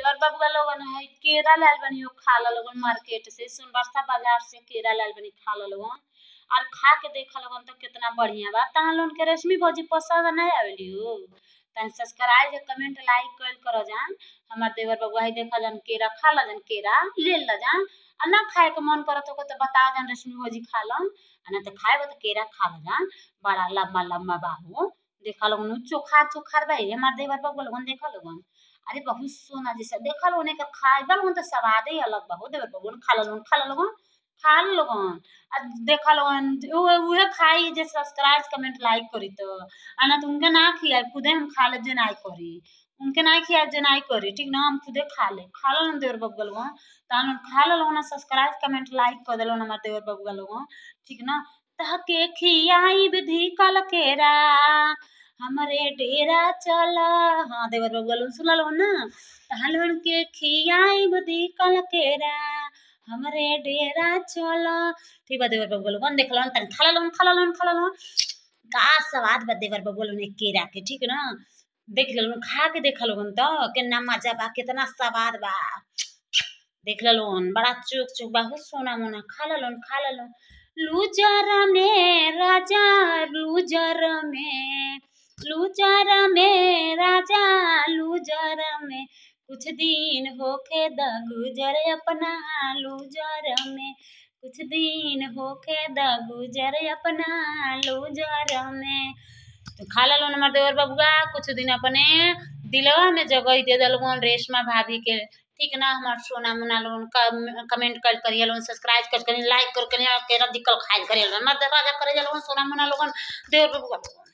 देवर बबुआ लोगन है केरा लाल बनी हो खा ला लोगन मार्केट से सोनबरसा बाजार से केरा लाल बनी खा ला लोगन और खा के देखा लोगन तो कितना बढ़िया बा तहां लोगन के रश्मि भौजी पसंद नहीं आवेली हो तन सब्सक्राइब या कमेंट लाइक कइल करो जान हमार देवर बबुआ है देखा जान केरा खा ला जान केरा ले ला जान आ ना खाए के मन करत हो तो बता जान रश्मि भौजी खा ला आ ना तो खाए तो केरा खा ला जान बड़ा लम्बा लम्बा बाहू देखा लोगन चोखार चोखार बा हमार देवर बबुआ लोगन देखा लोगन अरे बहुत सोना जैसा देखा लोगन एकर खाए लोगन तो स्वादे ही अलग बा हो देवर बबुआ खा ला लोगन खा ला लोगन खा ला लोगन आ देखा लोगन उहे उहे खाई जे सब्सक्राइब कमेंट लाइक करी तो आ ना तो उनके ना खियाए खुदे हम खा ले जे नाई करी उनके ना खियाए जे नाई करी ठीक ना हम खुदे खा ले खा ला देवर बबुआ लोगन तान खा ला लोगन सब्सक्राइब कमेंट लाइक कर देलो हमार देवर बबुआ लोगन ठीक ना तहके खियाई विधि कल केरा हमरे डेरा चला हाँ देवर बबुआ लोगन सुन लो ना तहां लोगन के खियाई विधि कल केरा हमरे डेरा चला ठीक बा देवर बबुआ लोगन देख लो तन खा ला लोगन खा ला लोगन खा ला लोगन का स्वाद बा देवर बबुआ लोगन केरा के ठीक ना देख लो खा के देख लोगन तो कितना मजा बा कितना स्वाद बा देख लो लोगन बड़ा चुक चुक बहुत सोना मोना खा ला लोगन खा ला लोगन लूजर में राजा लूजर में लूजर में राजा लूजर में कुछ दिन होके द गुजर अपना लूजर में कुछ दिन होके द गुजर अपना लूजर में तो खा ला लोन हमार देवर बबुआ कुछ दिन अपने दिलवा में जगह दे दलगोन रेशमा भाभी के ठीक ना हमार सोना मुना लोन कमेंट कर करिए लोन सब्सक्राइब कर करिए लाइक कर करिए केरा दिक्कत खाइल करिए हमार राजा करे लोन सोना मुना लोगन देवर बबुआ लोगन